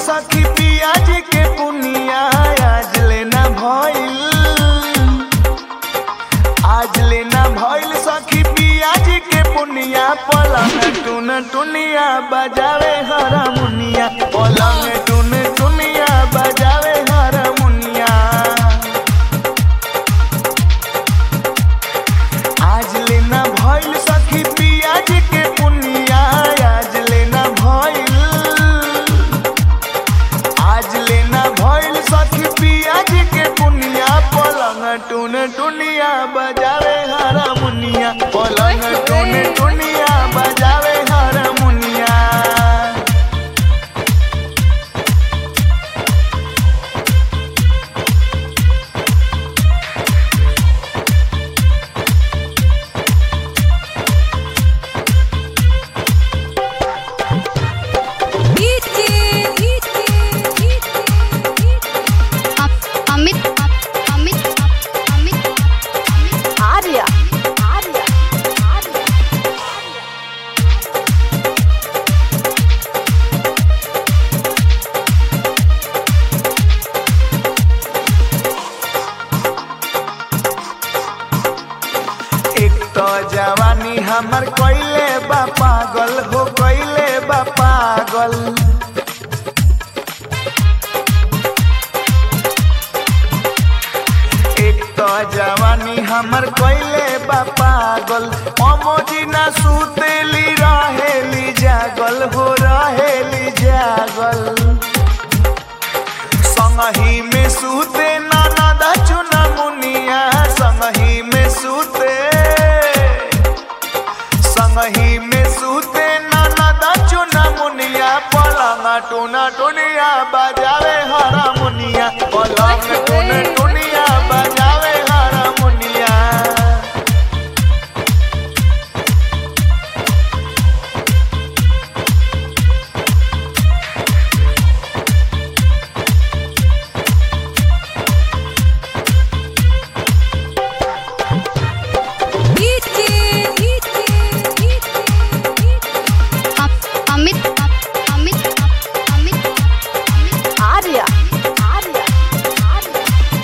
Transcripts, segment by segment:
सखी पियाज के पुनिया आज लेना भइल आज लेना भइल सखी पियाज के पुनिया पलंग टुन टुनिया बजावे हरमुनिया पलंग टुन टुनिया बजावे हरमुनिया आज लेना भइल सखी पियाज के पुनिया आज लेना भइल आज लेना भइल सखी पियाज के पुनिया पलंग टुन टुनिया बजावे हरमुनिया पलंग टुन टुनिया बजावे हरमुनिया अमित अमित अमित आर्या आर्या आर्या एक तो जवानी हमर कोइले बा पागल हो कोइले बा पागल एक तो जवानी हमर कोइले बा पागल अमोजी ना सुतेली रहेली जागल हो रहेली जागल संगही में सूते नाना चुना मुनिया संगही में सूते संगही में सूते नाना चुना मुनिया पलंग टूना टुनिया बजावे हरा मुनिया पलंग टून टुनिया बजावे हरा मुनिया अमित अमित अमित आर्या आर्या आर्या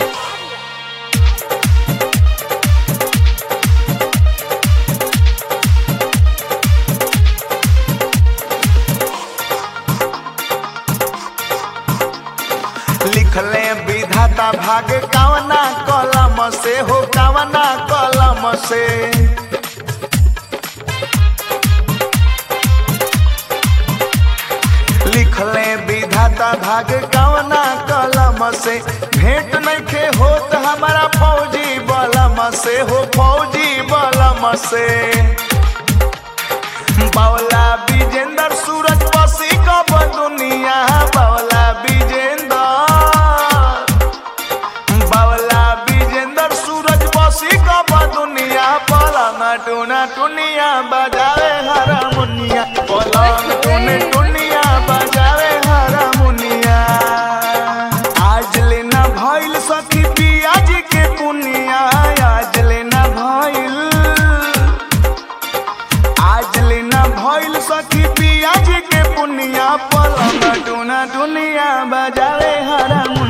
लिखले विधाता भाग कावना कलम से हो कावना कलम से लिखले विधाता भाग कावना कलम से भेंट नइखे होत हमारा फौजी बलम से हो फौजी बलम से बावला विजेंदर सूरज बसी कब दुनिया बावला विजेंदर बावला विजेंदर सूरज बसी कब दुनिया पलंग टूना टुनिया बजावे हरमुनिया पलंग टून टुनिया बजावे हरमुनिया आज लेना भइल सखी पियाज के पुनिया आज लेना भइल आज लेना भइल सखी पियाज के पुनिया पलंग टूना टुनिया बजावे हरमुनिया